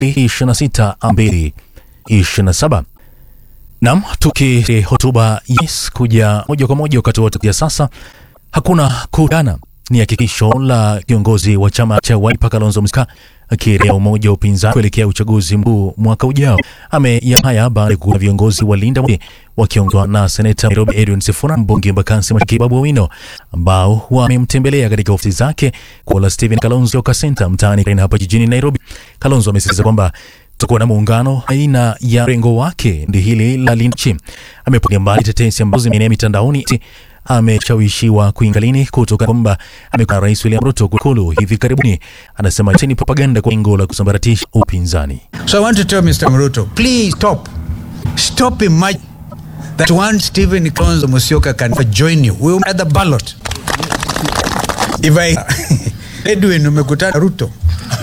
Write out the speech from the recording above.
26 ambili 27. Nam, tuki hotuba yes kuja moja kwa moja wakati wote ya sasa, hakuna kudana ni hakikisho la kiongozi wa chama cha Wiper Kalonzo Musyoka akielekea umoja wa upinzani kuelekea uchaguzi mkuu mwaka ujao. Ameya haya baada ya kuwa viongozi wa Linda wakiongozwa na seneta Nairobi Edwin Sifuna, mbunge Embakasi Mashariki Babu Owino, ambao wamemtembelea katika ofisi zake kwa la Stephen Kalonzo Musyoka Center mtaani hapa jijini Nairobi. Kalonzo amesisitiza kwamba tutakuwa na muungano aina ya rengo wake ndi hili la Linda. Amepiga mbali tetesi ambazo zimeenea mitandaoni ameshawishiwa kuingalini kutoka kwamba amekuwa rais William Ruto kukulu hivi karibuni. Anasema ni propaganda kwa lengo la kusambaratisha upinzani. So I want to tell Mr. Ruto, please stop. Stop imagining that one Stephen Kalonzo Musyoka can join you. We will at the ballot. If I Edwin umekutana Ruto